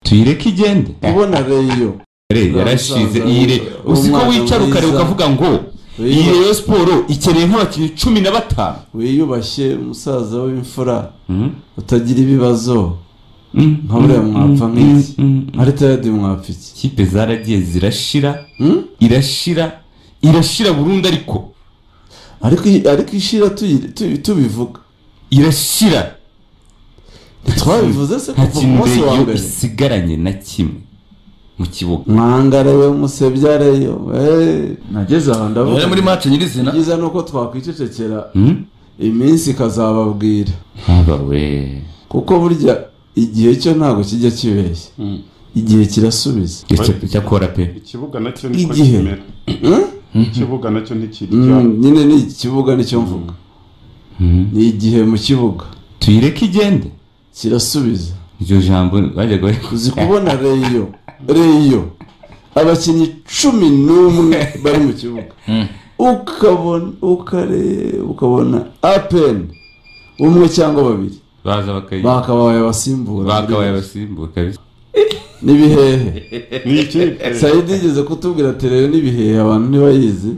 tuyireke igende ubona reyo Re- yarashize iyi re Uwo uzi ko mwana wicara mwiza. ukareba ukavuga ngo iyi Reyo. reyo siporo ikeneye nk'abakinnyi cumi na batanu wiyubashye umusaza w'imfura Mhm. utagira ibibazo Mhm. nka buriya mwapfa Mhm. nk'iki Mhm. nka ritayadi mwapfa iki ikipe zaragiye zirashira Hmm? irashira irashira burundu ariko ariko iyi- ariko ishira tuyi- tuyi- tubivuga irashira twabivuze se nta kuva ku kintu munsi wa reyo mbere isigaranye na kimwe mu kibuga mwangare we musebya reyo eh, nageze aho bari muri ndavuga mace nyirizina byiza ni uko twakwicecekera Mhm. iminsi ikazababwira haba we kuko burya igihe cyo ntabwo kijya kibeshya igihe kirasubiza Icyo- cyakora pe ikibuga nacyo niko Igihe. kimera Hmm? ikibuga nacyo ntikirijya Mm, nyine ni iki kibuga nicyo mvuga ni igihe mu kibuga tuyireke igende kirasubiza iryo jambo bajyaga bari- uzi kubona reyo reyo abakinnyi cumi n'umwe bari mu kibuga ukabona ukareba ukabona apeni umwe cyangwa babiri baza bakayi- bakabaye abasimbura bakabaye abasimbura kabisa n'ibihehe ni ikipe sayidi igeze kutubwira ati reyo n'ibihehe abantu ntibayizi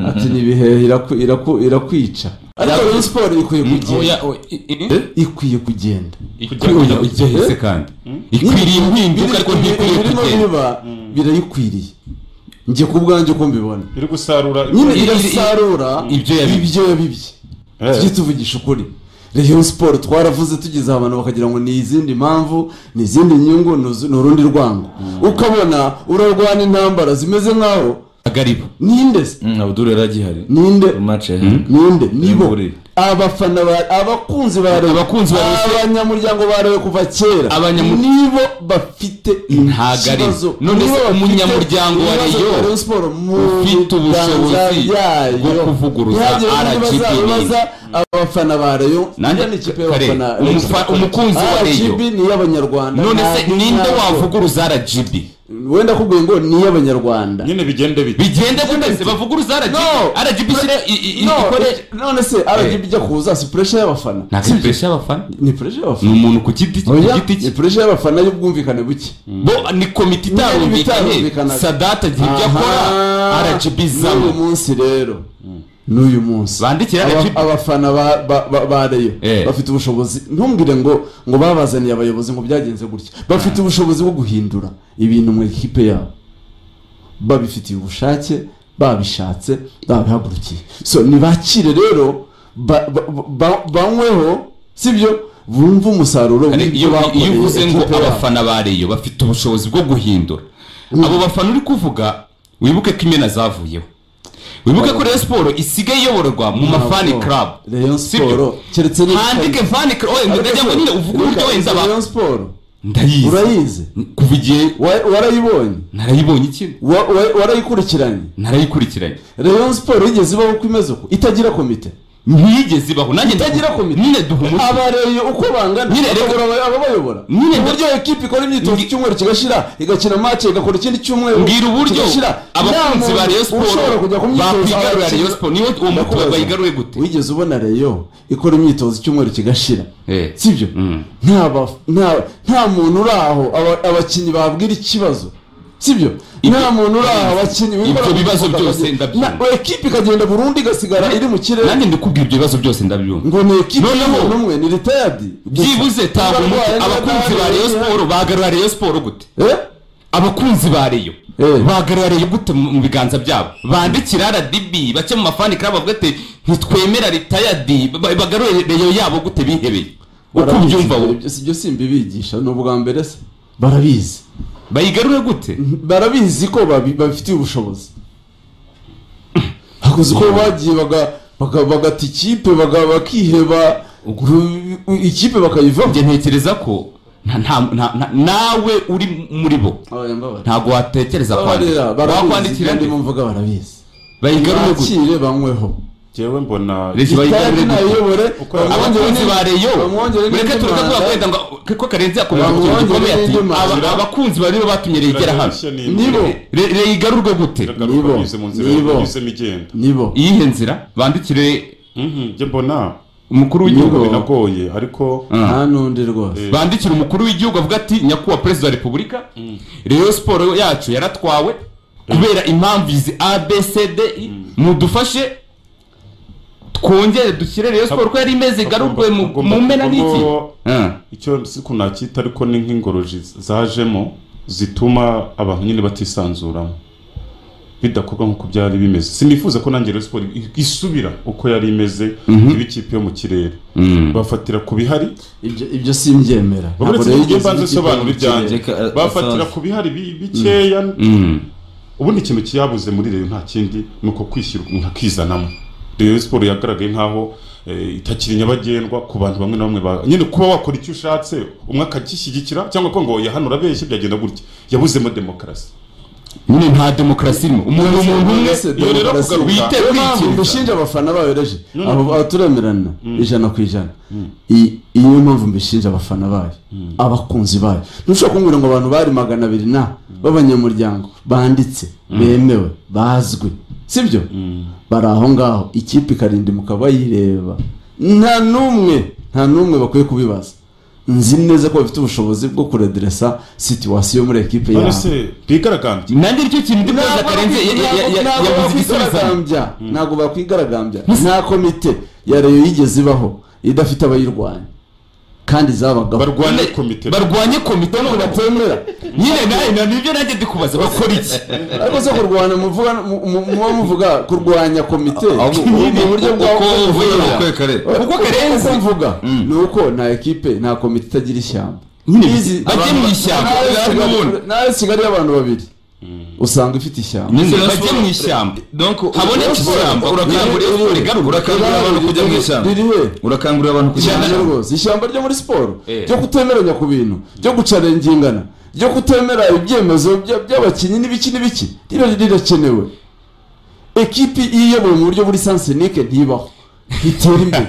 ati n'ibihehe iraku- iraku- irakwica ariko iyi siporo ikwiye kugenda ikwiye kugenda ikwiye igihese kandi ikwiriye impinduka ariko ntikwiriye birimo kugenda biba birayikwiriye njye ku bwanjye uko mbibona iri gusarura nyine iri- irasarura ibyo yabibye. ibyo yabibye Eh. tujye tuvugisha ukuri reyo siporo twaravuze tugeze aho abantu bakagira ngo ni izindi mpamvu ni izindi nyungu ni uzu- ni urundi rwango ukabona urarwana intambara zimeze nk'aho agariba ninde se abuduru yari agihari ninde muri mace ninde nibo Imvurire. abafana ba abakunzi ba reyo Abakunzi ba Rayon. abanyamuryango ba reyo kuva kera Abanyamu- nibo bafite Ntago ari bo. ikibazo. None se Nibo bafite umunyamuryango wa ibibazo Rayon bya siporo mu ufite ubushobozi biganza byayo. bwo kuvuguruza Ntihagire undi RGB baza- nini. baza abafana ba reyo Nanjye- ni ikipe kare, y'abafana umufa- umukunzi wa Rayon. RGB ni iy'abanyarwanda none se ntabwo- ninde ntabwo. wavuguruza rgb wenda akubwiye ngo ni iy'abanyarwanda nyine bigende bite bigende guteze bavuguruza rgb No. rgb ishyira i- i- i- No, ikore none se rgb ijya kuza si puresha y'abafana ntabwo Si- ari pressure y'abafana ni puresha y'abafana ni umuntu ku giti ku Oya, giti ni cye puresha y'abafana y'ubwumvikane buke bo ni komite Niba itarumvikanye bitarumvikanaga. sadata agira ibyo Aha, akora rgb n'uyu zabo munsi rero n'uyu munsi Bandikire Aba- RGB. abafana ba- ba- ba- ba reyo Eh. bafite ubushobozi ntumbwire ngo ngo babazaniye abayobozi ngo byagenze gutya bafite ubushobozi bwo guhindura ibintu mu ikipe yabo babifitiye ubushake babishatse babihagurukiye so nibakire rero ba- ba- ba- banyweho sibyo bumve umusaruro Kare, w'ibyo iyo bakoreye iyo uvuze ngo ikipe yabo. abafana ba reyo bafite ubushobozi bwo guhindura abo bafana uri kuvuga wibuke ko imena zavuyeho wibuke ko reyo siporo isigaye iyoborwa mu mafani club Rayon Sibyo? Sport keretse niba handike fani club oye ndagira ngo nyine uvuge uburyo wenda ba Rayon Sport ndayizi urayizi kuva igihe Wa- warayibonye narayibonye ikindi Wa- wa- warayikurikiranye narayikurikiranye Rayon Sport yigeze ibaho uko imeze uko itagira komite ntiyigeze ibaho nanjye Itagira ndavuga- komite. nyine duha umuti abareye uko bangana Nyine reka- bakabura aba- ababayobora Nyine reka- uburyo ekipi ikora imyitozo Ngi- icyumweru kigashira igakina match igakora ikindi cyumweru mbwira uburyo kigashira. abakunzi Nta ba muntu reyo ushobora siporo kujya ku myitozo bakwigarurira aho reyo bakina. siporo niyo uwo Ndakubaza, mutwe bayigaruye gute wigeze ubona reyo ikora imyitozo icyumweru kigashira Eh. sibyo Mm. nta ba- nta- nta muntu uri aho aba- abakinnyi babwira ikibazo sibyo nta muntu uri aho abakinnyi wikora ibyo ku bibazo kibuga byose bakagenda- ndabyumva. na- ekipi ikagenda burundu igasigara iri mu kirere nanjye ndikubwira ibyo bibazo byose ndabyumva ngo ni ekipi Noneho- y'umuntu umwe ni ritayadi gusa. byibuze tanga umuti Barwaye neza, abakunzi ba barwaye reyo neza. siporo bagarura reyo siporo gute Eh? abakunzi ba reyo Eh. bagarura reyo gute mu mu biganza byabo bandikira rdb bake mu mafani club bavuga ati ntitwemera ritayadi ba- bagarure reyo yabo gute bihebeye uko Barabizi ubyumva ibyo- wowe ibyo si byo simbibigisha ni ubwa mbere se barabizi bayigarure gute barabizi ko babi- babifitiye ubushobozi hakoze uko bagiye baga- baga- bagata ikipe baga- bakiheba ru- ikipe bakayivamo njye ntekereza ko nta- nta- nta- nta- nawe uri muri bo Oya, mbabarira. ntabwo watekereza Mbabarira, kwandika barabizi wakwandikira kandi nde mvuga barabizi bayigarure gute bakire banyweho njyewe mbona Reka itari bayigarure gute nayobore Uko- abakunzi ba reyo bamwongere mureke n'indi tureka manda. tubakwenda ngo ko karenzi yakomeje ku kintu Bamwongere gikomeye ati n'indi manda. "Aba- abakunzi ba reyo batumye regera hano Iragarishya ni Nibo. imbere. Re- reyo igarurwe gute iragaruka Nibo. binyuze mu nzira Nibo. binyuzemo igenda nibo iyihe nzira bandikire Mhm, njye mbona umukuru Nubwo w'igihugu binagoye ariko Ah. nta n'undi rwose bandikira umukuru w'igihugu avuga ati nyakubahwa perezida wa repubulika rero siporo yacu yaratwawe kubera impamvu izi abcd mudufashe twongere dushyire rero siporo ko yari imeze igarurwe mu- Hagomba mu mpera n'iki kuvamo- Ah. icyo si ko nacyita ariko ni nk'ingoroji zajemo zituma abantu nyine batisanzuramo bidakorwa nk'uko byari bimeze sinifuza ko nanjye rero siporo isubira uko yari imeze iba ikipe yo mu kirere Mm. bafatira ku bihari ibyo ibyo simbyemera uretse rero n'ibyo igeze mbanza n'ikipe nsobanura mu kirere. ibyanjye Reka, eh, bafatira asaza. ku bihari bi- bikeya Mm. ubundi ikintu kiyabuze muri reyo nta kindi ni uko kwishyira umuntu akizanamo reyo siporo yagaragaye nk'aho eh, itakiri nyabagendwa ku bantu bamwe na bamwe ba- nyine kuba wakora icyo ushatse umwe akagishyigikira cyangwa ko ngo ya hano urabeshye byagenda gutya yabuzemo demokarasi nyine nta demokarasi irimo umuntu umuntu umwe Mbese iyo rero demokarasi- kugaruka- wite Niyo mpamvu kwikiriza. mbishinja abafana bayo reje abo abo turemerana ijana ku ijana I- iyi niyo mpamvu mbishinja abafana bayo abakunzi bayo ntushobora kumbwira ngo abantu bari magana abiri na b'abanyamuryango banditse bemewe bazwi sibyo bari aho ngaho ikipe ikarinda mukaba bayireba nta n'umwe nta n'umwe bakwiye kubibaza nzi neza ko bafite ubushobozi bwo kurediresa situwasiyo muri ekipe none yabo se bigaragambye nanjye nicyo kintu ndi kubaza karenze ya- ya- ya- ya- ntabwo yavuze igisubizo bakwigaragambya ntabwo bakwigaragambya nta komite ya reyo yigeze ibaho idafite abayirwanya kandi zabagaho barwanye komite barwanye komite ntabwo batemera nyine nawe na nibyo nanjye ndi kubaza bakora iki ariko se kurwana muvuga mu- mu- muba muvuga kurwanya komite ahubwo ni uburyo bwa uko uvuye bwa- uko kare kuko karenze mvuga ni uko nta ekipe nta komite itagira ishyamba Nyine Izi- bajye abantu- mu ishyamba, nta Rayon bajye Kigali- n'ubundi. nta Rayon kigali y'abantu babiri usanga ifite ishyamba Nyine Rayon bajye Sports- mu ishyamba donc habonetse ishyamba urakangurira siporo igaruka urakangurira abantu kujya mu ishyamba ririwe urakangurira abantu kujya mu ishyamba ishyamba rwose ishyamba ryo muri siporo Eh. ryo kutemeranya ku bintu ryo gucarengingana ryo kutemera ibyemezo bya- by'abakinnyi n'ibiki n'ibiki riba rirakenewe ekipi iyo iyobowe mu buryo buri sansenike ntibaho ntitera imbere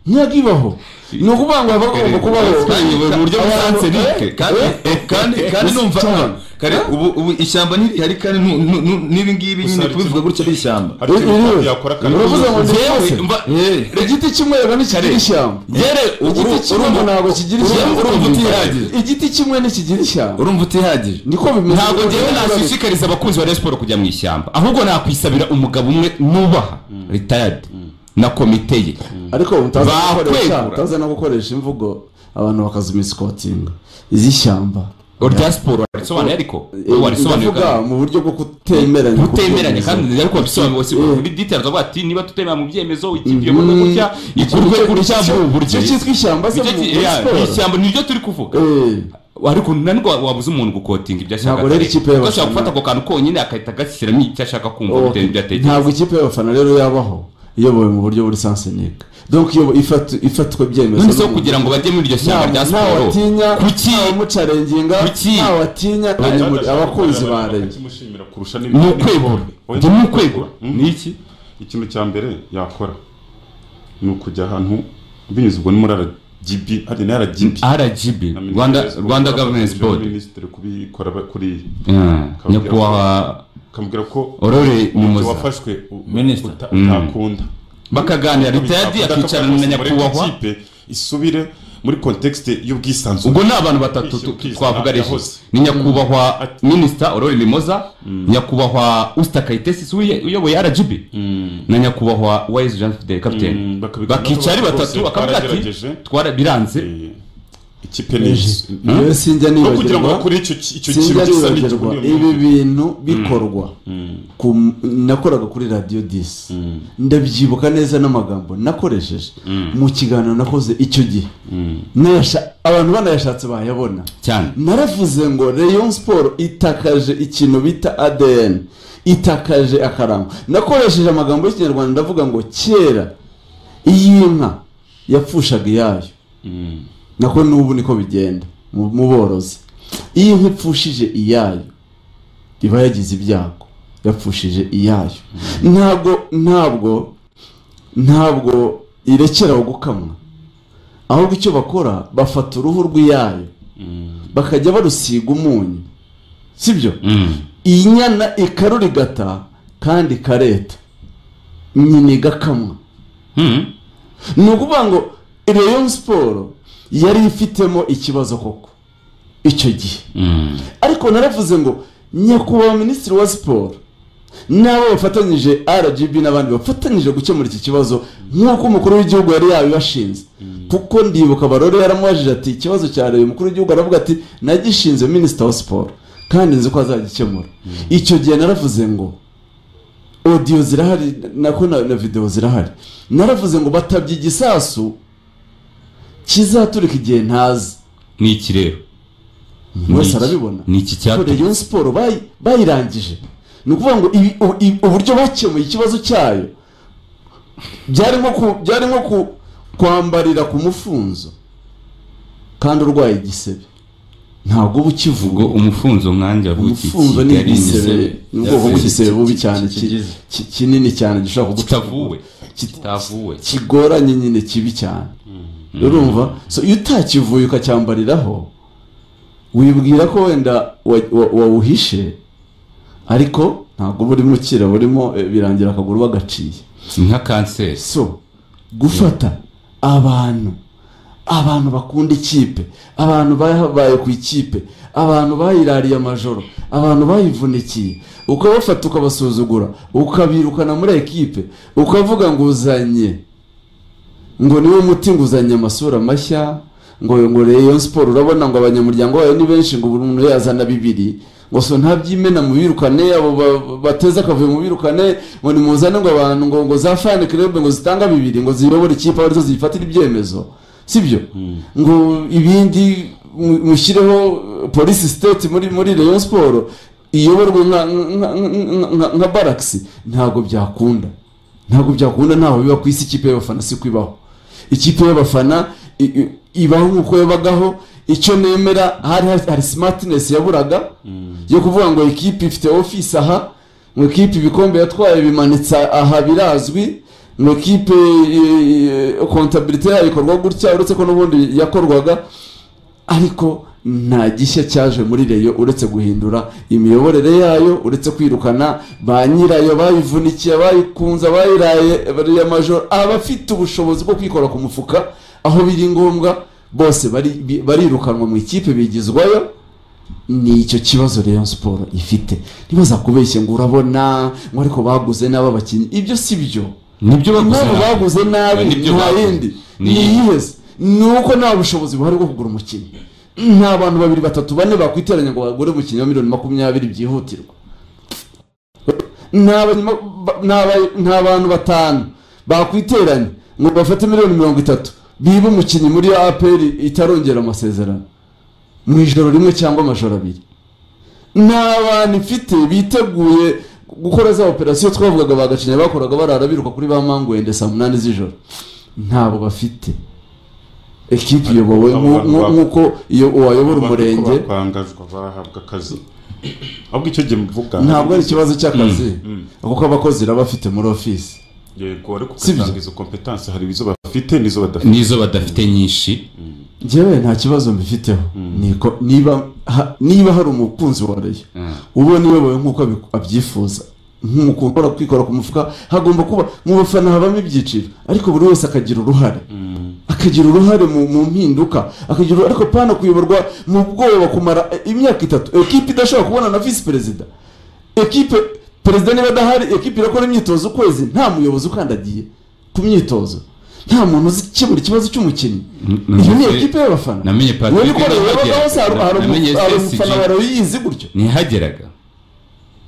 ntabwo ibaho ni ukuvuga ngo haba hagomba kubaho twayobowe mu buryo busansenike kandi Eh? kandi kandi numva Cyane. kare ubu ubu ishyamba ntirihari kandi nu- nu- nu- n'ibi ngibi nyine Usaba kubivuga iki? gutya ari ishyamba hari ikintu Ririwe. yakora kandi uravuze ngo ndi Yewe, hose mba- Eh. igiti kimwe rero ntikigira ishyamba Yewe, uru- igiti kimwe urumva- ntabwo kigira urumva- ishyamba urumva utihagije. igiti kimwe ntikigira ishyamba urumva utihagije niko bimeze ntabwo ngewe nashishikariza abakunzi ba Rayon Sport kujya mu ishyamba ahubwo nakwisabira umugabo umwe nubaha retired na komite ye ariko utaza gukoresha Bakwegura. utaza no gukoresha imvugo abantu bakazimisipotinga iz'ishyamba rya siporo warisobanuye ariko Eh, warisobanuye ndavuga kandi mu buryo bwo kutemeranya ku utemeranye byemezo. kandi ariko wabisobanuye wose Eh. kuri details avuga ati niba tutemera mu byemezo ikipe Mhm. iyoborwe gutya ikurwe Icyo- gutya icyo- mu buryo icyo cyitwa ishyamba se Nicyo mu- ki- muri yeah, siporo. ishyamba niryo turi kuvuga Eh, ariko nanirwa wabuze umuntu gukotinga ibyo ashaka Ntabwo rero atari. ikipe y'abafana- Kuko ashobora gufata ako kantu konyine agahita agashyiramo icyo ashaka kumva bitewe n'ibyo okay. atekereza ntabwo ikipe y'abafana rero yabaho iyobowe mu buryo buri sansenike donc iyo ifatu- ifatwa ibyemezo none se n'umuntu- kugira ngo bajye muri iryo shyamba rya siporo ntawatinya kuki ntawumucarenginga Kuki? ntawatinya abanyamur- abakunzi ba leta akimushimira kurusha n'ibindi ni ukwegura njye ni ukwegura ni iki ikintu cya mbere yakora ni ukujya ahantu binyuze ubwo ni muri RGB hari na RGB rgb na Ministry rwanda of Sport, rwanda bafatanyije governance na board Ministry kubikora ba- kuri Yeah, nyakubahwa akambwira ko orore umuco mumoza wafashwe u- Minister. uta- Mm. utakunda bakaganira leta Utakunda yagiye akavuga akicarana ko na muri nyakubahwa ikipe isubire muri contexte y'ubwisanzure ubwo ni abantu batatu tu- Kwishyura, twavuga ari yahoze. ni nyakubahwa Ati- minisita orore mimoza nyakubahwa usita kayitesi uye- uyoboye rgb na nyakubahwa wise jean fidel Mm, capitaine bakabiganiraho bakica ari bose, batatu bakavuga ati baragerageje. twara biranze Eh, ikipe ni izi. rero sinjya no kugira ngo nibagirwa bakore icyo ki- icyo kintu sinjya gisa n'icyo nibagirwa muri iyo ibi minsi. bintu bikorwa ku- nakoraga kuri radiyo disi ndabyibuka neza n'amagambo nakoresheje mu kiganiro nakoze icyo gihe Nayasha- abantu banayashatse bayabona cyane naravuze ngo Rayon Sport itakaje ikintu bita ADN itakaje akarango nakoresheje amagambo y'ikinyarwanda ndavuga ngo kera iyi nka yapfushaga iyayo nako n'ubu niko bigenda mu mu borozi iyo inka ipfushije iyayo iba yagize ibyago yapfushije iyayo ntabwo ntabwo ntabwo irekeraho gukamwa ahubwo icyo bakora bafata uruhu rw'iyayo bakajya barusiga umunyu sibyo iyi nyana ikarurigata kandi ikareta nyina igakamwa ni ukuvuga ngo Rayon siporo yari ifitemo ikibazo koko icyo gihe ariko naravuze ngo nyakubahwa minisitiri wa siporo n'abo bafatanyije rgb n'abandi bafatanyije gukemura iki kibazo nk'uko umukuru w'igihugu yari yabibashinze kuko ndibuka barore yaramubajije ati ikibazo cya reba umukuru w'igihugu aravuga ati nagishinze minisita wa siporo kandi nzi ko azagikemura icyo gihe naravuze ngo odiyo zirahari nako na na videwo zirahari naravuze ngo batabye igisasu kizaturika igihe ntazi ni iki rero buri wese arabibona ni iki ariko cyatumye Rayon siporo bayi- bayirangije ni ukuvuga ngo ibi- u- i- uburyo bakemuye ikibazo cyayo byari nko ku- byari nko ku- kwambarira ku mufunzo kandi urwaye igisebe ntabwo uba ukivuga ubwo umufunzo nkanjye avukiye umufunzo ni kigali igisebe ni ubwoko bw'igisebe bubi cyane ki- kigize. ki- kinini cyane gishobora kitavuwe Kit- kitavuwe kigoranye nyine kibi cyane urumva so iyo utakivuye ukacyambariraho wibwira ko wenda wa- wa- wawuhishe ariko ntabwo burimo ukira burimo eh, birangira akaguru bagaciye si nka kanseri so gufata abantu abantu bakunda ikipe abantu bahabaye ku ikipe abantu bayirariye amajoro abantu bayivunikiye ukabafata ukabasuzugura ukabirukana muri ekipe ukavuga ngo uzanye ngo niwe muti ngo uzanye amasura mashya ngo ngo Rayon siporo urabona ngo abanyamuryango bayo ni benshi ngo buri muntu yazana bibiri ngo so ntabyimena mu birukane abo ba- bateze akavuyo mu birukane ngo nimuzane ngo abantu ngo ngo za fani club ngo zitanga bibiri ngo ziyobore ikipe aho arizo zifatira ibyemezo sibyo ngo ibindi mu- mushyireho eh, polisi state muri muri Rayon siporo iyoborwa nka nka nka- nka- nka barakisi ntabwo byakunda ntabwo byakunda ntaho biba ku isi ikipe y'abafana si kubaho ikipe y'abafana i- i- ibaho nk'uko yabagaho icyo nemera hari hari simatinesi yaburaga yo kuvuga ngo ikipe ifite ofisi aha ngo ikipe ibikombe yatwaye bimanitse aha birazwi ngo ikipe i- i- kontabirite yayo ikorwa gutya uretse ko n'ubundi yakorwaga ariko nta gishya cyaje muri reyo uretse guhindura imiyoborere yayo uretse kwirukana ba nyirayo bayivunikiye bayikunze abayiraye bariya amajoro abafite ubushobozi bwo kwikora ku mufuka aho biri ngombwa bose bari- bi- barirukanwa mu ikipe bigizwayo ni icyo kibazo Rayon siporo ifite ntibaza kubeshye ngo urabona ngo ariko baguze nabi abakinnyi ibyo si byo nibyo baguze impamvu baguze nabi Nibyo nta baguze. yindi Ni- ni iyiheze ni uko nta bushobozi buhari bwo kugura umukinnyi nta bantu babiri batatu bane bakwiteranya ngo bagure umukinnyi wa miliyoni makumyabiri byihutirwa nta banyama- ba- nta ba- nta bantu batanu bakwiteranya ngo bafate miliyoni mirongo itatu biba umukinnyi muri apr itarongera amasezerano mu ijoro rimwe cyangwa amajoro abiri nta bantu ifite biteguye gukora za operasiyo twavugaga bagacinya bakoraga barara biruka kuri ba mangwende saa munani z'ijoro ntabo bafite ekipi iyobowe Abo nku- bantu nku- ba- nk'uko iyo uwayobora Abantu ko umurenge bakangazwa bahabwa akazi ahubwo icyo gihe mvuga ntabwo ari ikibazo cy'akazi kuko abakozi baba bafite muri ofisi yego ariko Si byo. ugasanga izo kompetanse hari izo bafite n'izo badafite n'izo badafite nyinshi njyewe nta kibazo mbifiteho Niko- niba ha- niba hari umukunzi wa reyo Mm. ubona iyobowe nk'uko abiku- abyifuza nk'umuntu ukora kwikora ku mufuka hagomba kuba mu bafana habamo ibyiciro ariko buri wese akagira uruhare akagira uruhare mu, mu mpinduka akagira uruhare- ariko pana kuyoborwa mu bwoba kumara eh, imyaka itatu ekipe idashobora kubona na visi perezida ekipe perezida niba adahari ekipe irakora imyitozo ukwezi nta muyobozi ukandagiye ku myitozo nta muntu uzi gukemura ikibazo cy'umukinnyi iyo ni numvise- ekipe y'abafana namenye Patrick Rero ikorewe Nyamagera. yabagaho se hari- hari Namenye umu- hari SSG. umufana warayizi gutyo ntihageraga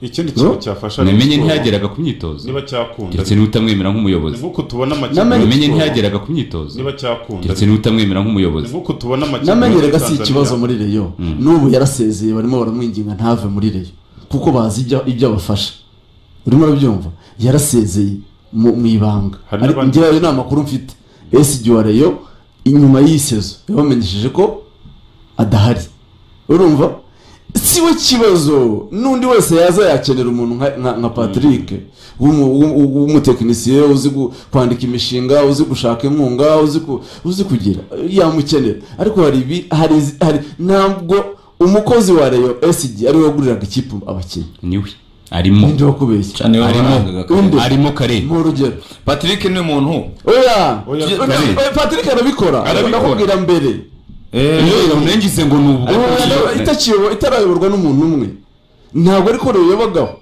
ikindi kintu No? cyafasha namenye Rayon Sport, ntihageraga ku myitozo niba cyakunda ndetse n'utamwemera ni nk'umuyobozi nk'uko tubona Namenye- amakipe namenye ntihageraga ku myitozo niba cyakunda ndetse n'utamwemera ni nk'umuyobozi nk'uko tubona amakipe namenyerega muri si Tanzania. ikibazo muri reyo n'ubu yarasezeye barimo baramwinginga ntave muri reyo kuko bazi ibyo- ibyo abafasha urimo urabyumva yarasezeye mu mu ibanga Hari Ari- n'abandi- ngira ayo ni amakuru mfite esigi wa reyo inyuma y'iyi sezo yabamenyesheje ko adahari urumva si we kibazo n'undi wese yaza yakenera umuntu nka- nka nka patrick w'umu- w'umu- w'umutekinisiye uzi gu- kwandika imishinga uzi gushaka inkunga uzi ku- uzi kugira yamukenera ariko hari ibi hari izi- hari- ntabwo umukozi wa reyo esigi ariwe waguriraga ikipe abakinnyi niwe arimo ninde wakubeshya cyane arimo Undi. arimo kare mu urugero patrick ni muntu oya Oya, Oya, Kare. patrick arabikora Arabikora. ndakubwira mbere iyo iramurengize ngo ni ubwo Rwanda itakiyobo- itarayoborwa n'umuntu umwe ntabwo ariko ruyobagaho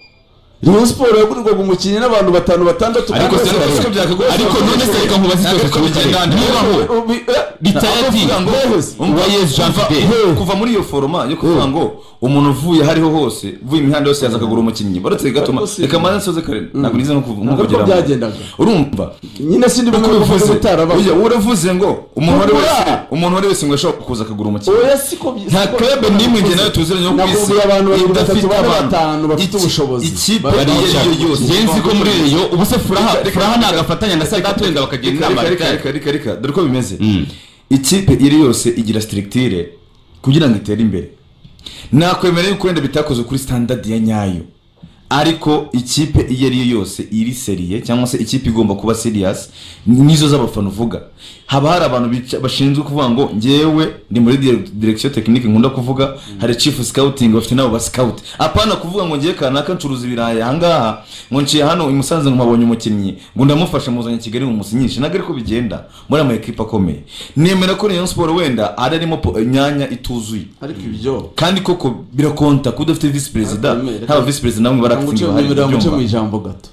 Rayon Sport yagurirwaga umukinnyi n'abantu batanu batandatu ariko kandi se bose ariko- bari- ariko none se reka nkubaze ikibazo Ntabwo cy'ubukire bigenda, niba ho Ubi- eh, ritayati ntabwo mvuga ngo- wa yesu jean kuva, philippe kuva muri iyo foroma yo kuvuga ngo umuntu uvuye aho ariho hose uvuye imihanda yose yaza akagura umukinnyi baretse bigatuma Ariko si- reka maze nsoze kare ntabwo nize no kuv- no Ntabwo ariko kugera byagendaga. urumva nyine sindi uko bimwe bivuze ubivuze bitaraba oya uravuze ngo umuntu uwo ari wese Kugura! umuntu uwo ari wese ngo ashobora kuza akagura umukinnyi oya siko byi- nta siko- club n'imwe njye nawe tuziranye yo ku isi Nakubwiye abantu babiri batatu idafite bane abantu. batanu bafite Iki- ubushobozi ikipe Bari- iyo ari yo yose ngenzi ko muri reyo ubu se furaha furaha ntabwo afatanya na sadat wenda bakagira reka inama reka reka reka reka reka dore uko bimeze ikipe iri yose igira sitirigitire kugira ngo itere imbere nakwemera yuko wenda bitakoze kuri standard ya nyayo ariko ikipe iyo ari yo yose iri seriye cyangwa se ikipe igomba kuba serious nizo z'abafana uvuga haba hari abantu bica- bashinzwe kuvuga ngo ngewe ndi muri dire- direction technique nkunda kuvuga hari chief scouting bafite nabo ba scout apana kuvuga ngo ngewe kanaka ncuruza ibirayi ahangaha ngo nciye hano i Musanze ngo mpabonye umukinnyi ngo ndamufasha muzanye i Kigali mumusinyishe ntabwo ariko bigenda muri ama ekipe akomeye nemera ko Rayon Sport wenda ari arimo po- imyanya ituzuye ariko ibyo kandi koko birakonta kuba udafite visi perezida Akamere. nta visi perezida namwe Muce- barakitinga nimero muce mu ijambo gato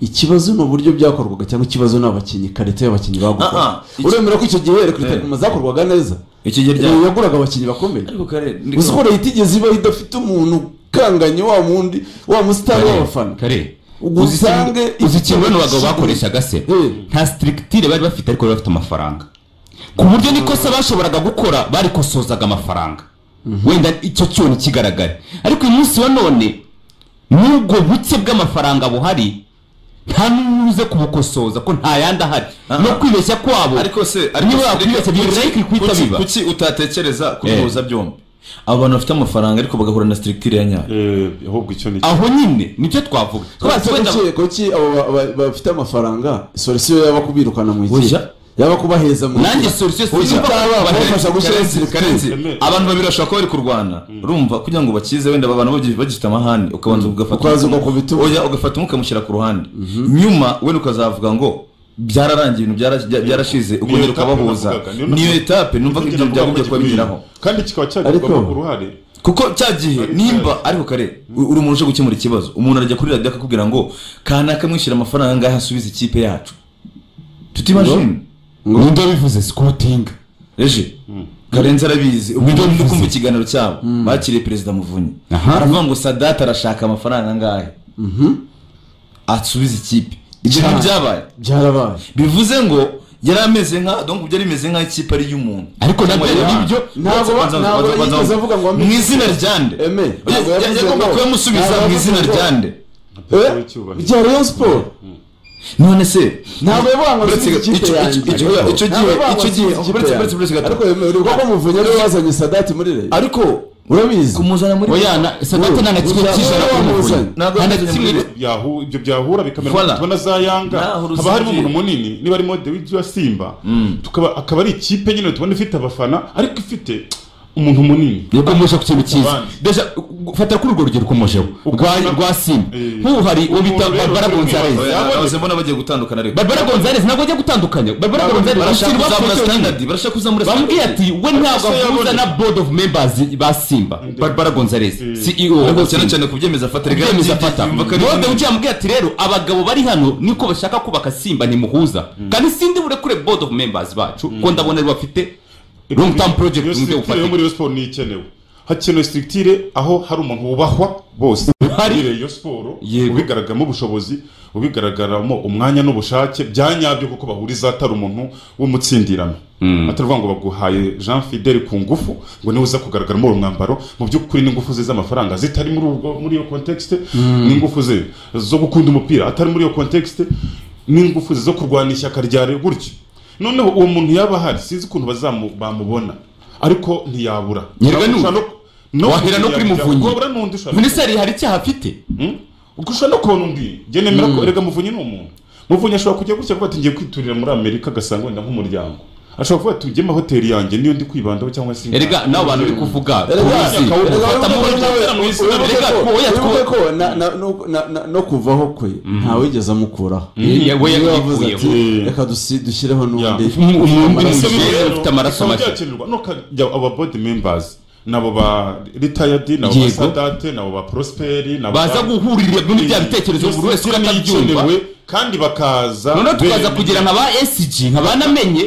ikibazo ni uburyo byakorwaga cyangwa ikibazo ni abakinnyi karite y'abakinnyi Ah, ah, bagukora iki- uremera ko icyo gihe Eh. rekrutement zakorwaga neza iki gihe Rayon rya yaguraga abakinnyi bakomeye ariko kare ndi- uzi ko leta igeze iba idafite umuntu ukanganye wa mundi wa musitari w'abafana kare uzi Ugusange ikintu- uzi ikintu bano bagabo bakoreshaga se Eh. nta sitirigitire bari bafite ariko bari bafite amafaranga ku buryo n'ikosa bashoboraga gukora barikosozaga amafaranga wenda icyo cyoni kigaragare ariko uyu munsi wa none n'ubwo buke bw'amafaranga buhari nta n'uze kubukosoza ko nta yandi ahari Aha. no kwibeshya kwabo ariko se niba wakwibeshya kuki- birirayike kuhita kuki- biba kuki utatekereza Eh. kubihuza byombi abo bantu bafite amafaranga ariko bagahura na sitirigitire ya nyayo Eh, ahubwo icyo ni aho nyine nibyo twavuga Kuki- Twese wenda- kuki- kuki abo ba- ba- bafite amafaranga solisiyo yaba kubirukana mu Oya. ikipe yaba kubaheza mu nanjye ikipe. solution Kuki sinumva itaba ko bahari. kubafasha gushyira Karenzi, Karenzi, Emere. abantu babiri bashobora kuba bari kurwana urumva kugira ngo bakize wenda aba bantu bagi- bagifite amahane ukabanza ugafata Ukaza umwe- ugakubita umwe. oya ugafata umwe ukamushyira ku ruhande nyuma wenda ukazavuga ngo byararangiye ibintu byara- bya- byarashize ukongera etape ukabahuza navugaga, niyo niyo navugaga. etape numva ko ibyo byagombye kuba bigeraho kandi kikaba Ariko- cyagirwamo uruhare kuko cya gihe nimba ariko kare u- uri umuntu uje gukemura ikibazo umuntu arajya kuri radiyo akakubwira ngo kanaka mwishyura amafaranga angahe asubize ikipe yacu tutimashini nibyo bivuze sikotingi eje karenzi arabizi ubwo Nibyo ngibyo ndi bivuze. kumva ikiganiro cyabo bakiriye perezida muvunyi Aha. aravuga ngo sadata arashaka amafaranga angahe asubize ikipe ibyo Cyane. ntibyabaye byarabaye bivuze ngo yari ameze nka donc byari bimeze nk'aho ikipe ari iy'umuntu Ariko nabyo Ngo yari- nibyo, ntabwo ba- Banza- ntabwo banza- banza- yigeze avuga ngo ambe- mu izina ryande Eme, ntabwo Ya- yavuze yagomba ngo- kuyamusubiza ntabwo mu yavuze izina ngo- ryande perezida Eh? w'icyubahiro bya Rayon Sport none se ntabwo yavuga ngo Uretse- nsize ikipe icyo- yanjye icyo- icyo gihe- icyo Ntabwo gihe- yavuga ngo icyo nsize gihe- ikipe uretse- yanjye. uretse- uretse gato. ariko yemewe uri kuko muvunyi ari wazanye sadati muri Rayon ariko urabizi kumuzana muri oya na sadate nta na kimwe Uza- cy'ijana uza- k'umuvunyi uza- ntabwo nta na yageze kimwe muri- Yahu- ibyo byahura bikamera Voilà. tubona za yanga Naho haba harimo rusangiye. umuntu munini niba arimo dewidi wa simba tukaba akaba ari ikipe nyine tubona ifite abafana ariko ifite umuntu munini yakomoje ku kintu cyiza Abandi. deja fata kuri urwo rugero ukomojeho rwa Ukabona- rwa simba Eh. nk'ubu hari uwo bita Umuntu rero barbara uri gonzalez kwibazwa. Oya, nahoze mbona bagiye gutandukana ariko barbara gonzalez ntabwo ajya gutandukanya barbara gonzalez barashaka umusirimu kuzamura wakoze standard cyonyine. barashaka kuzamura bamubwiye ati we ntabwo Ariko se ahuza yabonye- na board of members ba simba barbara gonzalez ceo wa ariko cyane Simba. cyane ku byemezo afata reka Ibyemezo yumva afata ko ari none ujya mubwira ati rero abagabo bari hano niko bashaka kubaka simba ntimuhuza kandi sindi burekure board of members bacu ko ndabona ari bafite long term project mu Iyo buryo structure yo bufatika muri Rayon Sport ni ikenewe hakenewe structure aho hari umuntu wubahwa bose Hari. muri Rayon Sport Yego. ubigaragaramo ubushobozi ubigaragaramo umwanya n'ubushake bya nyabyo kuko bahuriza atari umuntu w'umutsindirano atavuga ngo baguhaye Jean Fidel ku ngufu ngo niwe uza kugaragaramo uwo mwambaro mu by'ukuri n'ingufu ze z'amafaranga zitari muri ubwo- muri iyo context n'ingufu ze zo gukunda umupira atari muri iyo context n'ingufu ze zo kurwanya ishyaka rya Rayon gutyo noneho uwo muntu yaba ahari sinzi ukuntu bazamu- bamubona ariko ntiyabura Nyirwa ni uyu. Ushobora no- Wahera no kuri ntiyabura. Muvunyi. Wabura n'undi ushobora minisiteri hari icyaha afite Hmm? Ubwo ushobora no kubona undi njye nemera ko erega muvunyi ni umuntu muvunyi ashobora kujya gutya kuba ati ngiye kwiturira muri amerika agasanga wenda nk'umuryango ashobora kuvuga ati ugeme hoteli yanjye niyo ndi kwibandaho cyangwa se erega n'abo bantu uri kuvuga tubizi Erega, ufata mu buryo bwera mu isi Wibuke Erega, ko- oya, two- wibuke ko na- na- no- na- na- no kuvaho kwe ntawigeze amukuraho Ye- we Niwe wavuze ati yakuyeho. reka dusi- dushyireho n'undi Umu- umuntu Amaraso. muzima. ufite amaraso make. byakenerwa no kajya aba board members nabo ba retired nabo ba Yego. sadate nabo ba prosperi nabo baza guhurira muri bya bitekerezo buri wese uko atabyumva atabyumva kandi bakaza noneho tukaza bemeye. kugira nka ba sg nka banamenye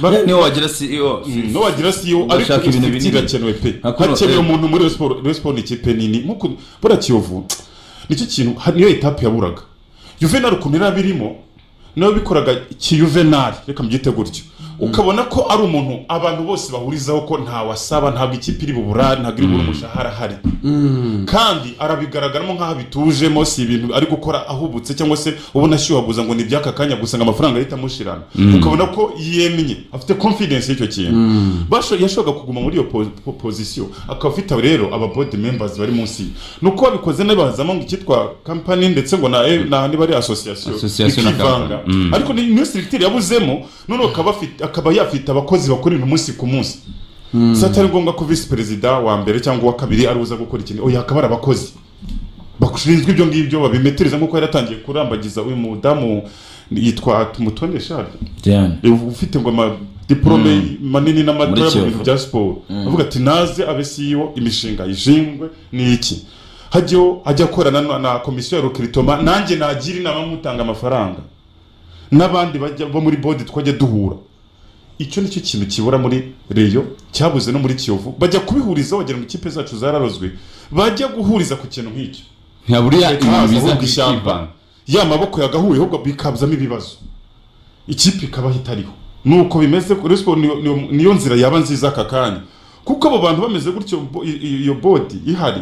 Ba- niyo wagira CEO n'uwagira siyo ariko Bashaka ibintu inshuti binini. irakenewe pe Hakuno, hakenewe eh. umuntu muri Rayon siporo Rayon siporo ni ikipe nini nkuko buriya kiyovu nicyo kintu ha- niyo etape yaburaga juvenal ukuntu yari abirimo nawe bikoraga kiyuvenali reka mbyite gutyo ukabona ko ari umuntu abantu bose bahurizaho ko ntawe asaba ntabwo ikipe iri buburare ntabwo iri bubura umushahara ahari kandi arabigaragaramo nk'aho abitujemo si ibintu ari gukora ahubutse cyangwa se ubona ashyuhaguza ngo ni iby'aka kanya gusa ngo amafaranga ahita amushirana ukabona ko yemye afite confidence y'icyo kintu Basho- yashoboraga kuguma muri iyo po- po- position akaba afite rero aba board members bari munsi ye. ni uko babikoze n'abazamo ngo icyitwa company ndetse ngo na eh, na niba ari association Association na bikivanga company. Mm. ariko ni niyo structure yabuzemo none akaba afite- akaba yafite abakozi bakora ibintu umunsi ku munsi si atari ngombwa ko visi perezida wa mbere cyangwa uwa kabiri ari uza gukora ikintu oya hakaba hari abakozi bashinzwe ibyo ngibyo babimetereza nk'uko yari atangiye kurambagiza uyu mudamu yitwa tumutone shari Diane Eh, ufite ngo amadiporome manini n'amato Muri mu Kiyovu. bintu bya siporo avuga ati naze abe CEO imishinga yishingwe ni iki hajyaho ajya akorana na, na komisiyo ya rokiritoma nanjye nagira inama nk'utanga amafaranga n'abandi bajya bo muri bodi twajya duhura icyo nicyo kintu kibura muri reyo cyabuze no muri kiyovu bajya kubihurizaho bagira ngo ikipe zacu zararozwe bajya guhuriza ku kintu nk'icyo nka buriya ibi haza ahubwo biza ishyamba ya maboko yagahuye ahubwo bikazamo ibibazo ikipe ikabaho itariho nuko bimeze kuri siporo niyo- niyo- niyo nzira yaba nziza aka kanya kuko abo bantu bameze gutyo bo- i- i- iyo bodi ihari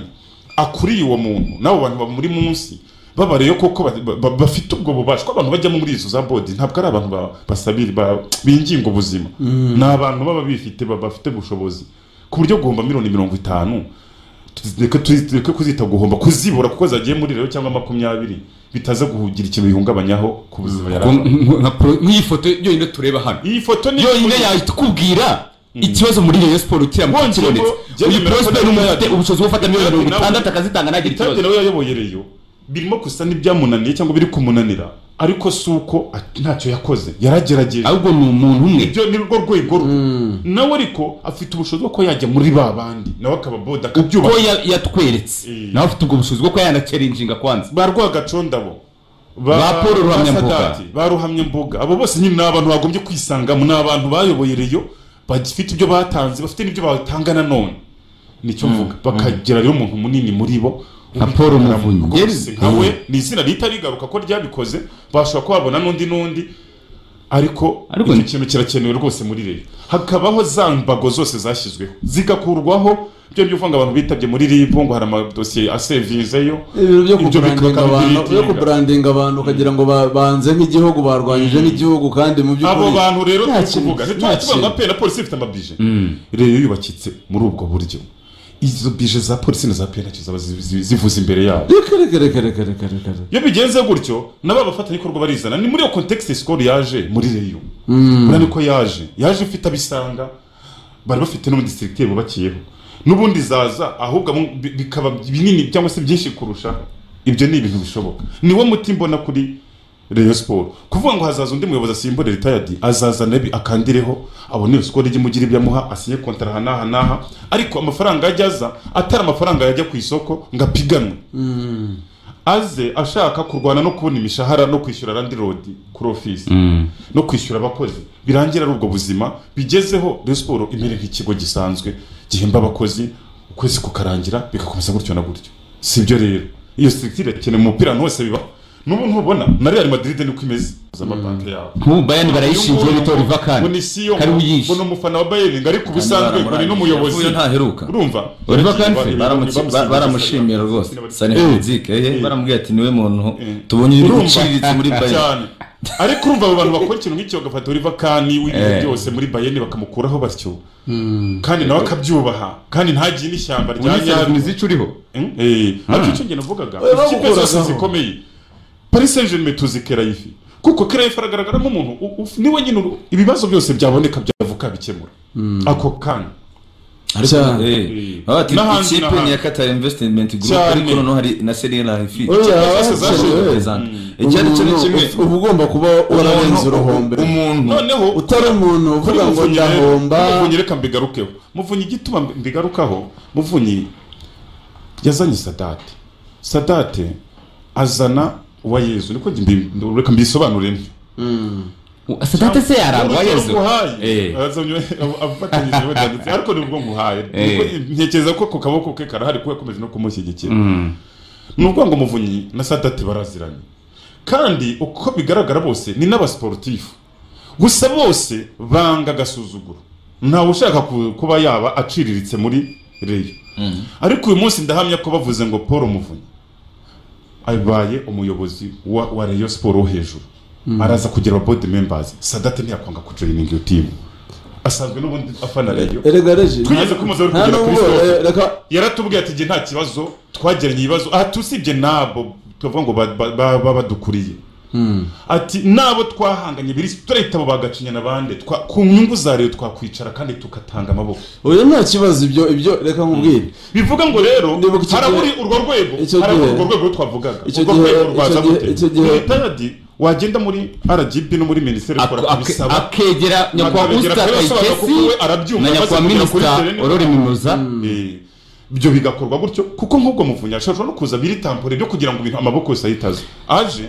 akuriye uwo muntu n'abo bantu baba muri munsi babareyo koko ba- ba- ba- bafite ubwo bubasha ko abantu bajyamo muri izo za bodi ntabwo ari abantu ba- basabira ba- binginga ubuzima ni abantu baba bifite ba- bafite ubushobozi ku buryo guhomba miliyoni mirongo itanu reka tureke kuzita guhomba kuzibura kuko zagiye muri rero cyangwa makumyabiri bitaza kugira ikintu bihungabanyaho ku buzima yari afite. nk'iyi foto yonyine tureba hano iyi foto ni yonyine yahita ikibazo muri Rayon Sport kiramutse Wongeye kibonetse ngo- jya uyu bemera ko prosper nawe umufite yagiye. ubushobozi bwo gufata miliyoni mirongo Nawe- itandatu akazitanga ntagire itade ikibazo nawe yayoboye reyo birimo gusa n'ibyamunaniye cyangwa biri kumunanira ariko si uko at- ntacyo yakoze yaragerageje ahubwo ni umuntu umwe ibyo ni rwo rwego rwe nawe ariko afite ubushobozi bwo kuba yajya muri ba bandi nawe akaba boda ko akabyubaha ya- yatweretse Eh. nawe afite ubwo bushobozi bwo kuba yanacerinjinga kwanza ba rwagacondabo Ba Paul Ruhamyambuga. Sadati, ba ruhamyambuga abo bose nyine ni abantu bagombye kwisangamo ni abantu bayoboye reyo bafite ibyo batanze bafite n'ibyo batanga nanone nicyo mvuga bakagira rero umuntu munini muri bo Nka Paul Muvunyi. rwose Yes. nkawe ni izina rihita rigaruka ko ryabikoze bashobora kuba babona n'undi n'undi ariko Ariko icyo ni- kintu kirakenewe rwose muri reyo hakabaho za mbago zose zashyizweho zigakurwaho byo byumva ngo abantu bitabye muri ribu ngo hari amadosiye asevinzeyo ibintu byo Ibyo kuburandinga bikaba abantu byo biritinga. kuburandinga abantu ukagira ngo ba- banze nk'igihugu barwanyije n'igihugu kandi mu by'ukuri abo bantu rero nta turi kintu- kuvuga nta ntituba tuba kintu. nka pe na polisi ifite amabije rero yubakitse muri ubwo buryo izo bije za polisi na za pe ntacyo zaba zi- zi- zivuze imbere yabo reka reka reka reka reka reka reka iyo bigenze gutyo nabo abafatanyabikorwa barizana ni muri iyo kontekisi sikoro yaje muri reyo buriya niko yaje yaje ifite abisanga bari bafite n'umudistrikiteri bubakiyeho n'ubundi zaza ahubwo abo- bi- bikaba binini cyangwa se byinshi kurusha ibyo ni ibintu bishoboka niwo muti mbona kuri reyo siporo kuvuga ngo hazaza undi muyobozi asimbura ritayadi azaza nabi akandireho abone iyo sikoro imugira ibyo amuha asinye kontara aha n'aha n'aha ariko amafaranga yajya aza atari amafaranga yajya ku isoko ngo apiganwe aze ashaka kurwana no kubona imishahara no kwishyura randi rodi kuri ofisi no kwishyura abakozi birangira ari ubwo buzima bigezeho Rayon siporo imere nk'ikigo gisanzwe gihemba abakozi ukwezi kukarangira bigakomeza gutyo na gutyo si ibyo rero iyo sitirikitire ikeneye umupira ahantu hose biba n'ubu ntubona na real madrid niko imeze z'amabanki yabo nk'ubu bayani barayishingiye Uyu nguyu bitora iva ngo kandi ni siyo kari ngo wiyishe ni umufana wa bayern ngo ariko ubusanzwe ngo ni n'umuyobozi ntaheruka urumva Oliver Kahn? Baramuki- ba- baramushimira rwose sanefizike ye baramubwira ati niwe muntu Eh. tubonye ibintu Urumva? biciriritse muri bayani cyane ariko urumva abo bantu bakora ikintu nk'icyo bagafata Oliver Kahn w'ibintu Eh. byose muri Bayern bakamukuraho batyo kandi nawe akabyubaha kandi ntagire n'ishyamba rya nyaryo izica uriho Mm, eh, ariko icyo ngeno mvugaga Oya, ikipe bagukuraga zose aho. zikomeye paris saint germain tuzi kera yifi kuko kerefe aragaragaramo umuntu u- u- niwe nyine uru- ibibazo byose byaboneka byavuka bikemura ako kanya Ariko, Cyane. eh, baba bati, N'ahandi, ikipe n'ahandi. ni ya Qatar Investment Group Cyane. ariko noneho hari na Serena Rafi Oya, Ikipe zose cyane, zashoboye. oya. Zan. Iki ari cyo ni Umuntu kimwe. uf- uba ugomba kuba wararenze uruhombo umuntu noneho utari umuntu uvuga ngo Muvunyi rero, ndahomba Muvunyi reka mbigarukeho muvunyi igituma mbigarukaho muvunyi yazanye sadate sadate azana uwa yezu niko mbi- reka mbisobanure ntyo sadate se yarangwa yezu Eh. afatanyije batanditse ariko nibwo nguhaye Eh. Niko- ntekereza ko ku kaboko ke karahari kuba yakomeje no kumushyigikira ni ukuvuga ngo muvunyi na sadate baraziranye kandi uko bigaragara bose ni n'abasiporutifu gusa bose banga agasuzuguro ntawe ushaka ku- kuba yaba aciriritse muri reyo ariko uyu munsi ndahamya ko bavuze ngo paul muvunyi abaye umuyobozi wa, wa reyo siporo wo hejuru araza kugira ababodi membazi sadate ntiyakwanga kujoyininga iyo timu asanzwe n'ubundi afana reyo erega reje Twigeze kumuzaho nta kugera kuri nubwo sitoke. eh, reka yaratubwiye ati njye nta kibazo twagiranye ibibazo aha tusibye nabo tuvuga ngo ba- ba- ba- baba badukuriye ati nabo twahanganye biri turahitamo bagacinya n'abandi twa- ku nyungu za leta twakwicara kandi tugatanga amaboko oya nta kibazo ibyo ibyo reka nkubwire bivuga ngo rero Nibuka icyo gihe- haraburi urwo rwego icyo haraburi gihe- urwo rwego twavugaga icyo urwo gihe- rwego rwaza icyo gihe- gute icyo gihe- Mu itadi, wagenda muri RGB no muri minisiteri ukora kubisaba akegera nyakubahwa Akabegera, usita kubera asobanura kayitesi kuko we arabyumva, na amaze nyakubahwa kugera kuri minisita Serena. aurore minuza Eh, ibyo bigakorwa gutyo kuko nk'ubwo muvunyi ashobora no kuza biri tampore byo kugira ngo ibintu amaboko yose ayitaze aje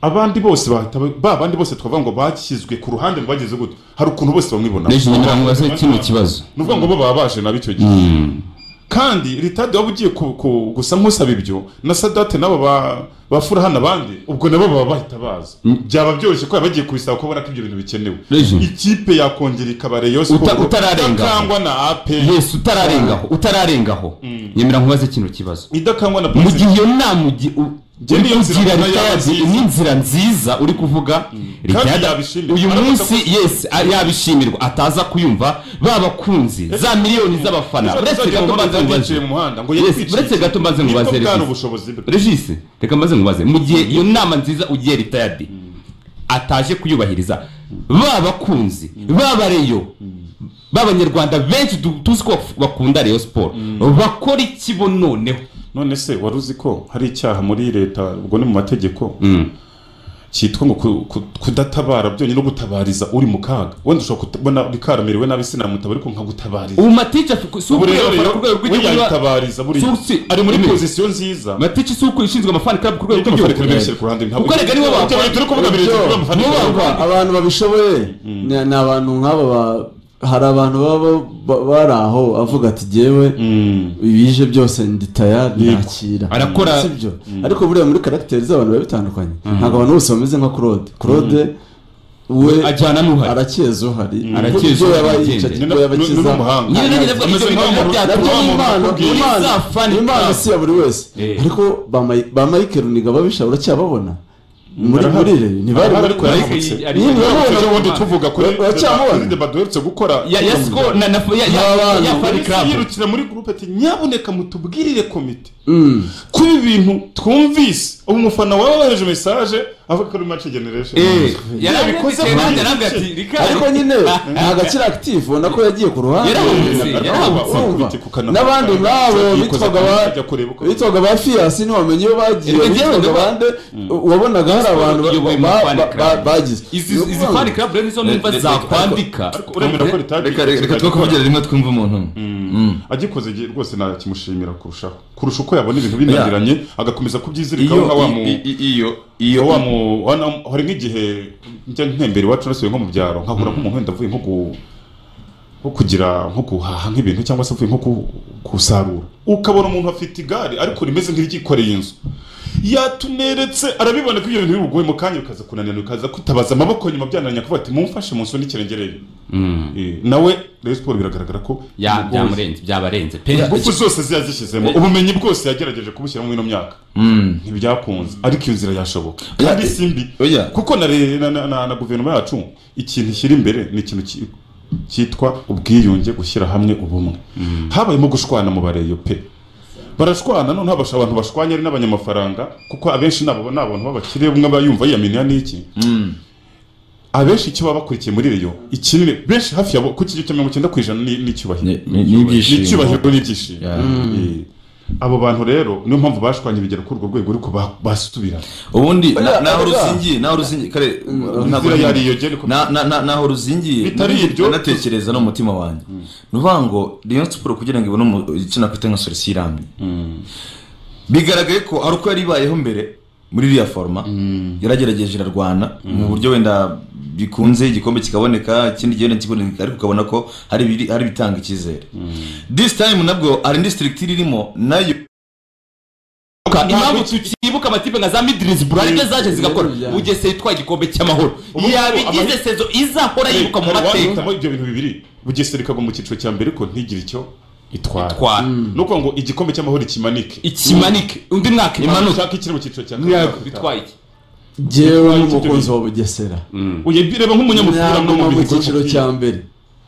abandi bose bahita ba- ba bandi bose twavuga ngo bashyizwe ku ruhande ngo bageze gutyo hari ukuntu bose bamwibona reje nyamara mubaze kino kibazo ni ukuvuga ngo bo baba baje nabo icyo gihe kandi ritade waba ugiye ku- ku- gusa nk'usaba ibyo na sadate nabo ba- bafura hano abandi ubwo nabo baba bahita baza byaba byoroshye ko baba bagiye kubisaba kubona ko ibyo bintu bikenewe Rejo. ikipe yakongera ikaba reyo siporo utararenga. idakangwa na ape yesu utararengaho utararengaho nyemera nkubaze kino kibazo idakangwa na mu Pacific. gihe iyo nama ugi- u- Njye niyo uri nzira kugira mbona yaba ritadi nziza. n'inzira nziza uri kuvuga Kandi Ritadi- yabishimira. uyu Aravuga munsi yesi a- yabishimirwa ataza kuyumva babakunzi za miliyoni z'abafana Ejo uretse hazagira gato umuntu mbaze azagenda mubaze yicaye mu muhanda ngo Yes, yitwikire. uretse gato mbaze Nibwo mubaze bwari Regis. ubushobozi bwe regis reka maze nkubaze mu gihe iyo nama nziza ugiye ritayadi ataje kuyubahiriza ba bakunzi ba reyo b'abanyarwanda benshi du- tuzi ko baf- bakunda reyo siporo bakora iki bo noneho none se wari uzi ko hari icyaha muri leta ubwo ni mu mategeko cyitwa ngo ku- ku- kudatabara byonyine no gutabariza uri mu kaga wenda ushobora kubona rikaramiriwe nabi sinamutaba ariko nkagutabariza ubu matici afite si ubu rero ukureba ku rwego we rw'igihugu niba- yayitabariza buriya Susi, ari muri imwe. pozisiyo nziza matici si uko ishinzwe amafani club ku rwego Nubwo rw'igihugu abafana benshi ku ruhande ntabwo- kuko erega nibo bakora Turi kuvuga biri- Ibyo, turi kuvuga abafana nibo benshi. bakora. abantu babishoboye ni ni abantu nk'aba ba- hari abantu baba ba- bari aho avuga ati jyewe Mm. ibije byose nditaya nakira Arakora- sibyo ariko buriya muri karagiteri z'abantu biba bitandukanye ntabwo abantu bose bameze nka claude claude we ajyana n'uhari arakeza uhari Arakeza ibyo yaba uhari, yica agende. ibyo yaba Ni- ni- akiza ni umuhanga. Nyine nari ndavuga Ameze ibyo nk'aho bintu umuntu- byatuma nabyo ni impano ni Muri impano za fan ni impano club. si ya buri wese Eh. ariko ba Mai- ba mike runiga babisha uracyababona muri muri re ntibari Arahari bari ariko kure yaravutse. Ari- Nyine ari- urabona- ejo bundi tuvuga kuri Uracyamubona? kuri deba duherutse gukora ya ya siko na na ya ya- ya fan Polisi club yirukira muri gurupe ati nyabuneka mutubwirire komite Mm. ko ibi bintu twumvise ubu umufana wawe wohereje mesaje avuga ko ari mace generation Eh, yarabikoze yarabikoze muri- yarabikoze ati rikari ariko nyine ntabwo akiri active ubona ko yagiye ku ruhande Yarahunze, yarahunze. Urumva? Wakubite ku kanwa. n'abandi muri abo Yikoza bitwaga ku ba ajya kureba uko- bitwaga ba fiyasi ntiwamenye iyo bagiye Erega njyewe bitwaga ndaba- bande wabonaga hari abantu ba- Iyoboye ba- umufana ba- club. ba- bagize izi izi fan club rero nizo numva Reka- zakwandika ariko uremera ko ritari reka reka twe kuvugira rimwe twumva umuntu umwe. Mm. agikoze igihe rwose nakimushimira kurushaho kurusha uko yabona ibintu binaniranye agakomeza kubyizirikaho iyo nka wa mu i- i- iyo iyo iyo wa mu wana- hari nk'igihe njya ntembera iwacu nasubiye nko mu byaro nkahura nk'umuntu wenda avuye nko ku nko kugira nko guhaha nk'ibintu cyangwa se avuye nko ku- kusarura ukabona umuntu afite igare ariko rimeze nk'iryikoreye inzu yatuneretse arabibona ko ibyo bintu bibugoye mu kanya ukaza kunanira ukaza kwitabaza amaboko nyuma byananiranye kuvuga ati mumfashe munsunike ngereye nawe rero siporo biragaragara ko ya bimugoye. byamurenze byabarenze pe ingufu zose ziba zishyizemo ubumenyi bwose yagerageje kubushyiramo muri ino myaka Mm. ntibyakunze ariko iyo nzira yashoboka kandi si mbi oya. kuko na, re- na, na, na, na guverinoma yacu ikintu ishyira imbere ni ikintu ki- cyitwa ubwiyunge gushyira hamwe ubumwe habayemo gushwana mu bareyo pe barashwana none habasha abantu bashwanya ari n'abanyamafaranga kuko abenshi nabo ni abantu b'abakire umwe aba yumva yiyaminiya n'iki abenshi icyo baba bakurikiye muri reyo ikinini benshi hafi ya bo ku kigero cya mirongo icyenda ku ijana ni- ni icyubahiro Ni- ni- n'ibyishimo. Ni icyubahiro n'ibyishimo Yeah. Eh, abo bantu rero niyo mpamvu bashwanye bigera kuri urwo rwego ariko ba- basubira ubundi na- Oya, naho oya. ruzingiye naho ruzingiye kare ntabwo inzira ari- yari iyo gere ko na- na- na- naho ruzingiye Bitari nari- ibyo. natekereza no mu mutima wanjye ni ukuvuga ngo Rayon Sports kugira ngo ibone umu- icyo nakwita nka solisi irambye Mm. bigaragaye ko hari uko yari ibayeho mbere muri iriya foroma yaragerageje irarwana mu buryo wenda bikunze igikombe kikaboneka ikindi gihe wenda kikaboneka ariko ukabona ko hari ibiri- hari ibitanga icyizere this time nabwo hari indi sitirigitire irimo nayo impamvu tukibuka amatipe nka za midirizi buralide zaje zigakora Yeah. bugesera itwaye igikombe cy'amahoro Ubu- yabigize ama- sezo izahora Eh, yibuka mu hari mateka uwahitamo ibyo bintu bibiri bugesera ikagwa mu cyiciro cya mbere ko ntigire icyo itwara Itwara. ni ukuvuga ngo igikombe cy'amahoro kimanike ikimanike undi mwaka imanuka ushaka ikiri mu cyiciro cya bitwaye iki njyewe n'umukunzi wa bugesera uye bireba nk'umunyamupira no nyaguma mu mu bihugu cyiciro cya mbere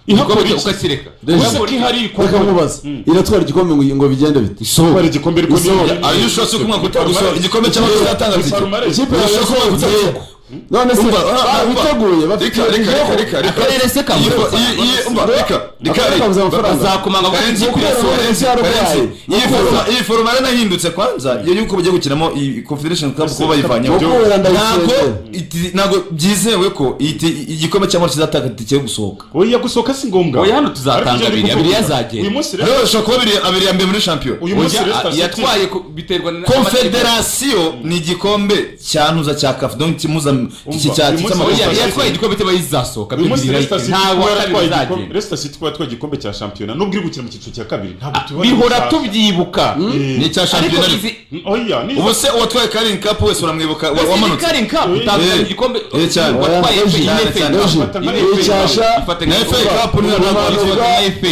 ihakora igikombe iki ukakireka Urabona ko ihari reka nkubaza iratwara igikombe ngo ngo bigende bite kubera igikombe ariko niyo Are you sure si uko umwaka utaha gusohora? Igikombe cy'amahoro kizatanga bite? ikipe yawe Urashaka yasohoye ko bagutera? igitego. none se Umva, ah, ba- umva. biteguye bafite Reka, reka, reka, reka, reka. akarere se kabuze Iyo- amafaranga. iyo- iyo- umva, reka, reka, Akarere reka. kabuze amafaranga. bazakomanga Karenzi, bagiye kubera kuyasura Karenzi, Karenzi Karenzi. arwaye. Iyi foroma- iyi foroma yaranahindutse kwanza iyo yuko bagiye gukinamo iyi confederation cup kuba bayivanyeho Mukura ntabwo ndayisengera iti- ntabwo byizewe ko iti- igikombe cy'amahoro kizatanga itike yo gusohoka oya gusohoka si ngombwa Oya, hano tuzatanga Ariko abiri, ibyo abiri bikunda. yazagenda. uyu munsi rero rero bashobora kuba abiri abiri ya mbere muri shampiyona uyu munsi Oya, rero Star City- yatwaye ku- biterwa na- confederation ni igikombe cyantuza cya kafu donc kimuza iki cya uyu munsi Oya, cy'amahoro Star yatwaye City. igikombe cy'abayizasohoka uyu munsi rero Star City ntabwo kuba kabiri yatwaye igikombe bizagenda rero Star City kuba yatwaye igikombe cya shampiyona nubwo iri gukina mu cyiciro cya kabiri ntabwo tubibona bihora gushaka. tubyibuka Eh, ni icya ariko shampiyona izi oya ni ubu se uwatwaye karini kapu wese uramwibuka wa- wamanutse Karin Cup Eh, utazanye eh, igikombe eh, cyane. watwaye Oya, FA, cyane, FA, cyane. Doji. Fata nka Iyi FA Cyasha. ifata Na nka FA FA. Cup niyo ntabwo Kumanuka wabyibuka. na FA.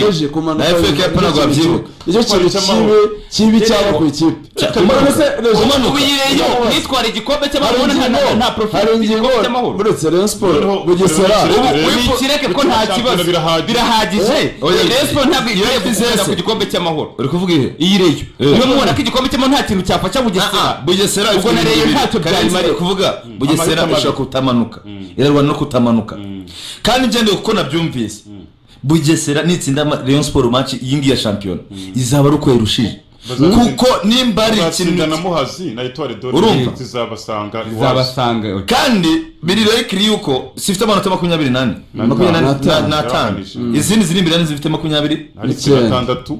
Na FA Cup ntabwo wabyibuka. nicyo kintu kibi kibi cyaba ku ikipe None se, Deji, Ubu iyi Rayon nitwara igikombe hari cy'amahoro nta- ingingo nta- nta profit hari ingingo igikombe cy'amahoro uretse Rayon Sports Noneho- bugesera Noneho- ubu Rero ubu ikireke ko bituma nta shampiyona kibazo birahagije. birahagije Oya, Rayon Sports ntabwo igiye Yari gukomeza zese. ku gikombe cy'amahoro uri kuvuga ihe iyi reyo Eh. niba mubona ko igikombe cy'amahoro nta kintu cyafasha bugesera Ah, ah, bugesera ubwo na reyo ntacyo byari byayimariye kuvuga bugesera amahitamo ishobora kutamanuka irarwana no kutamanuka kandi ngendeye kuko nabyumvise bugesera nitsinda ama- rayon siporo match iyi ngiyi ya shampiyona izaba ari uko yarushije Bazatsinda- kuko nimba ari batsinda na ikintu muhazi na etware dore Urumva? zizabasanga iwacu zabasanga kandi biri rekiri yuko zifite amanota makumyabiri n'ane N'atanu. makumyabiri n'atanu. N'atanu. n'atanu Mm. izindi ziri imbere n'izifite makumyabiri hari Icyenda. icyenda gatandatu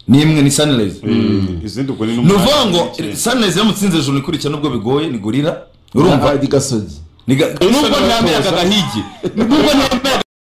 n'imwe ni sunrise Eh, izindi ubwo ni ni n'umunani ukuvuga ngo n'icyenda. sunrise yamutsinze ejo ikurikira nubwo bigoye ni gorira urumva urumva igasogi Ni ga- nubwo nemeraga gahigi nubwo nemeraga